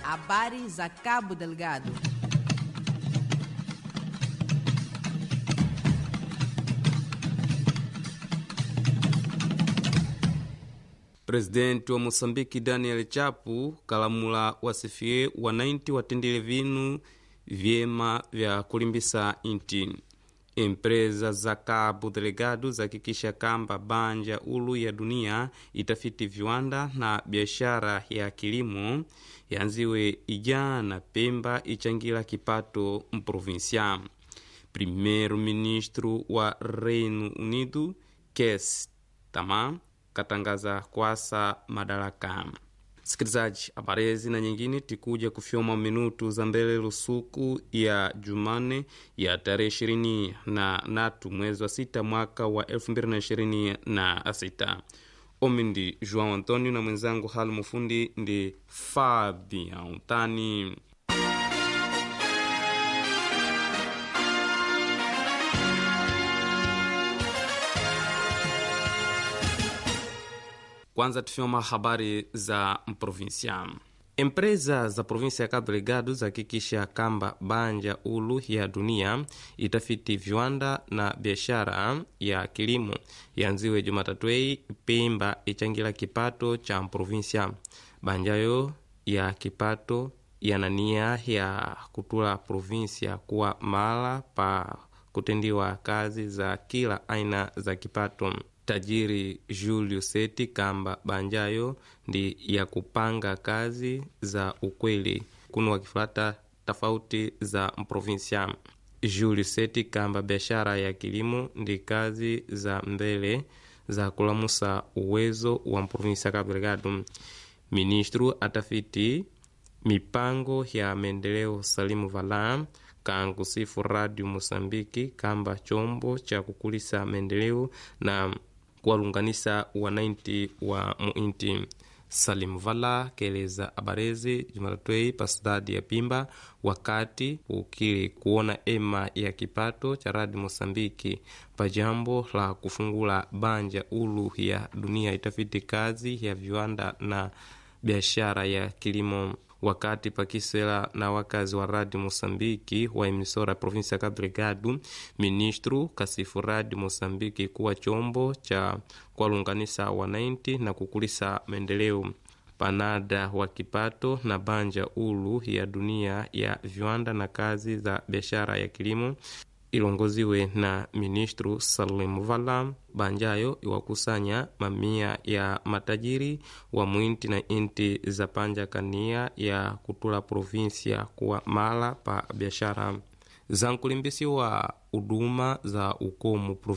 Habari za Cabo Delgado. Presidenti wa Mosambiki Daniel Chapu kalamula wasifie wananchi watendele vinu vyema vya kulimbisa inti empresa za Cabo Delgado zakikisha kamba banja ulu ya dunia itafiti viwanda na biashara ya kilimo yanziwe ijana Pemba ichangira kipato mprovinsia. Primeiro ministro wa Reino Unido Keir Starmer katangaza kwasa madaraka. Sikilizaji, habari hizi na nyingine tikuja kufyoma minutu za mbele lusuku ya Jumane ya tarehe ishirini na natu mwezi wa sita mwaka wa elfu mbili na ishirini na sita. Omi ndi João Antonio na mwenzangu hali mufundi ndi Fabian Tani. Kwanza tufyoma habari za mprovinsia. Empresa za provinsia ya Cabo Delgado zahakikisha kamba banja ulu ya dunia itafiti viwanda na biashara ya kilimo yanziwe Jumatatu hii Pemba ichangira kipato cha mprovinsia. Banjayo ya kipato yana nia ya kutula provinsia kuwa mala pa kutendiwa kazi za kila aina za kipato. Tajiri Julio Seti kamba banjayo ndi ya kupanga kazi za ukweli kuno wakifuata tofauti za mprovinsia. Julio Seti kamba biashara ya kilimo ndi kazi za mbele za kulamusa uwezo wa mprovinsia Cabo Delgado. Ministro atafiti mipango ya maendeleo Salimu Valam kangusifu Radio Mosambiki kamba chombo cha kukulisa maendeleo na kuwalunganisa wananchi wa muinti. Salim Vala keleza abarezi Jumatatu pa sidadi ya Pimba wakati ukili kuona ema ya kipato cha Radio Mosambiki pa jambo la kufungula banja ulu ya dunia itafiti kazi ya viwanda na biashara ya kilimo wakati pakisela na wakazi wa Radio Mosambiki wa emisora provinsia ya Cabo Delgado, ministro kasifu Radio Mosambiki kuwa chombo cha kuwalunganisa wananchi na kukulisa maendeleo panada wa kipato na banja ulu ya dunia ya viwanda na kazi za biashara ya kilimo ilongoziwe na ministro Salim Vala. Banjayo iwakusanya mamia ya matajiri wa mwinti na inti za panja kania ya kutula provinsia kuwa mala pa biashara za nkulimbisiwa huduma za ukomu